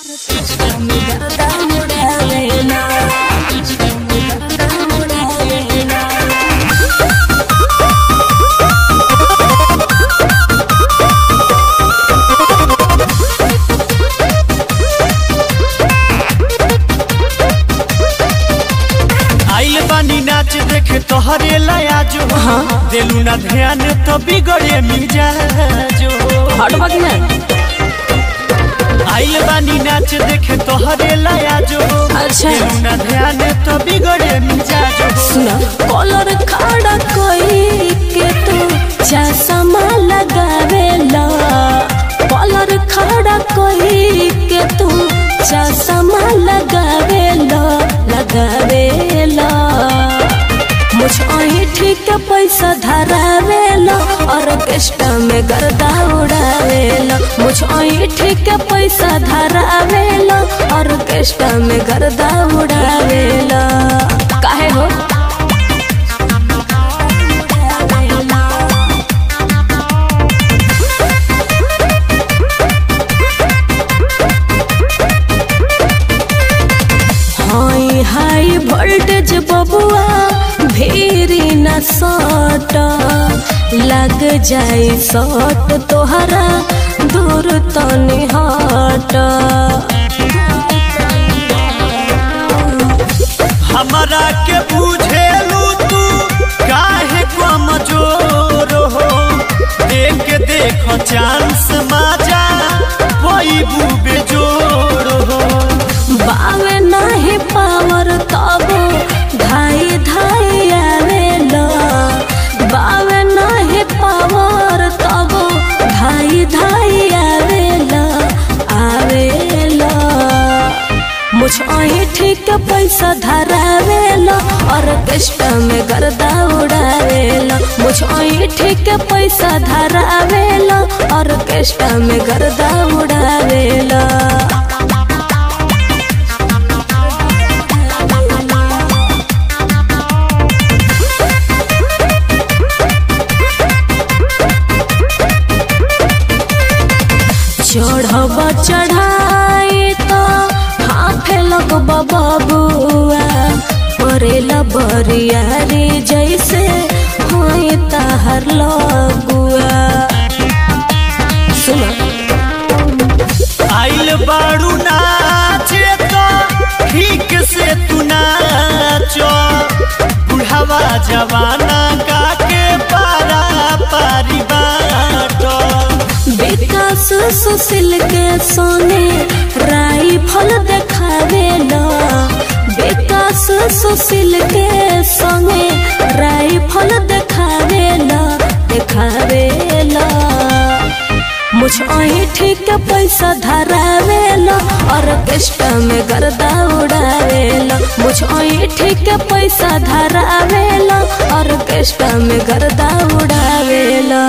आइल बानी नाच देखे तोहरे लाया जो दिलू ना ध्यान तो बिगड़े मिजाजो हटबा कि ना आइल बानी नाच देखे तोहरे लाया जो अच्छा। दिलू ना ध्यान तो बिगड़े मिजाजो सुना कॉलर खड़ा कोई के तू चश्मा लगावेला कॉलर खड़ा कोई के तू चश्मा लगावेला लगावेला मुझ अही ठीक पैसा धरावेला ऑर्केस्ट्रा में गर्दा उड़ावेला मुझ अही ठीक पैसा धरावेला ऑर्केस्ट्रा में गर्दा उड़ावेला काहे हो हाई हाई वोल्टेज बबुआ भेरी न सट लग जाई सट तोहरा दूर तनी हट हमरा के बुझेलू तू काहे कमजोर हो देख के देख चांस माजा कोई बुबे जोड़ हो बावे नहीं पावर तब धाई धाई आवेला बावे नहीं पावर तब धाई धाई आवेला आवेला मुझ अही ठीक पैसा धरावेला ऑर्केस्ट्रा में गर्दा उड़ावेला मुझ अही ठीक पैसा धरावेला ऑर्केस्ट्रा में गर्दा उड़ावेला चढ़ब चढ़ाई तो हाथे लगब बबुआ करेला बरियारी जैसे होई तहर लगुआ सुनो आइल बाड़ू नाचे तो ठीक से तू नाचो बुढ़ावा जवाना का के पारा पारी बाटो विकास सुशील के सोने राइफल देखावेला विकास सुशील के संगे राइफल देखावेला देखावेला मुझ अही ठीक पैसा धरावेला ऑर्केस्ट्रा में गर्दा उड़ावेला मुझ अही ठीक पैसा धरावेला ऑर्केस्ट्रा में गर्दा उड़ावेला